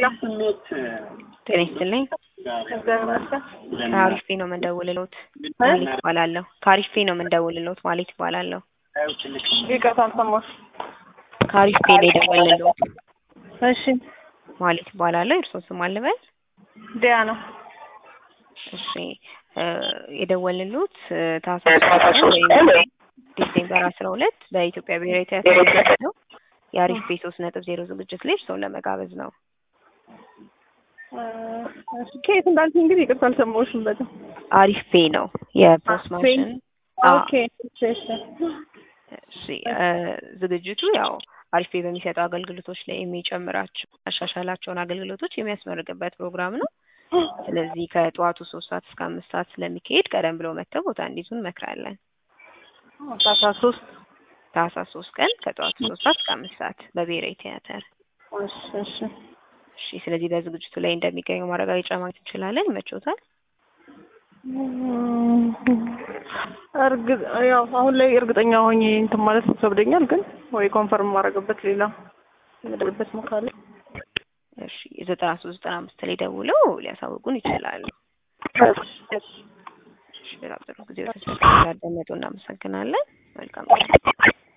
ጤና ይስጥልኝ። እግዚአብሔር ይመስገን። ከአሪፍ ነው የምንደውልልዎት ማለት ይባላለሁ። ከአሪፍ ነው የምንደውልልዎት ማለት ይባላለሁ። ይቅርታ አልሰማሁሽም። ከአሪፍ ነው የደወልልዎት እሺ ማለት ይባላለሁ። የእርስዎን ስም አልበል? ዲያ ነው። እሺ እ የደወልልዎት ታህሳስ ሶስት ወይም ዲሴምበር አስራ ሁለት በኢትዮጵያ ብሔራዊ ቲያትር ነው የአሪፍ ቤት ሶስት ነጥብ ዜሮ ዝግጅት ላይ እርስዎን ለመጋበዝ ነው። እ እሺ ከየት እንዳልሽኝ እንግዲህ ይቅርታ አልሰማሁሽም በጣም። አሪፍ ፔ ነው የፖስት ማሽን አዎ። ኦኬ እሺ እሺ እሺ እ ዝግጅቱ ያው አሪፍ ፔ በሚሰጠው አገልግሎቶች ላይ የሚጨምራቸው ያሻሻላቸውን አገልግሎቶች የሚያስመርቅበት ፕሮግራም ነው። ስለዚህ ከጠዋቱ ሶስት ሰዓት እስከ አምስት ሰዓት ስለሚካሄድ ቀደም ብለው መጥተው ቦታ እንዲይዙ እንመክራለን። ታህሳስ ሶስት ታህሳስ ሶስት ቀን ከጠዋቱ ሶስት ሰዓት እስከ አምስት ሰዓት በብሔራዊ ቲያትር። እሺ እሺ እሺ ስለዚህ በዝግጅቱ ላይ እንደሚገኙ ማረጋገጫ ማግኘት እንችላለን። ይመችዎታል? እም፣ እርግጥ ያው አሁን ላይ እርግጠኛ ሆኜ እንትን ማለት ይከብደኛል፣ ግን ወይ ኮንፈርም ማድረግበት ሌላ የምደርበት ካለ እሺ ዘጠና ሶስት ዘጠና አምስት ላይ ደውለው ሊያሳውቁን ይችላሉ። እሺ እሺ እሺ በጣም ጥሩ ጊዜ ወስደው ስላዳመጡ እናመሰግናለን። መልካም ቀን።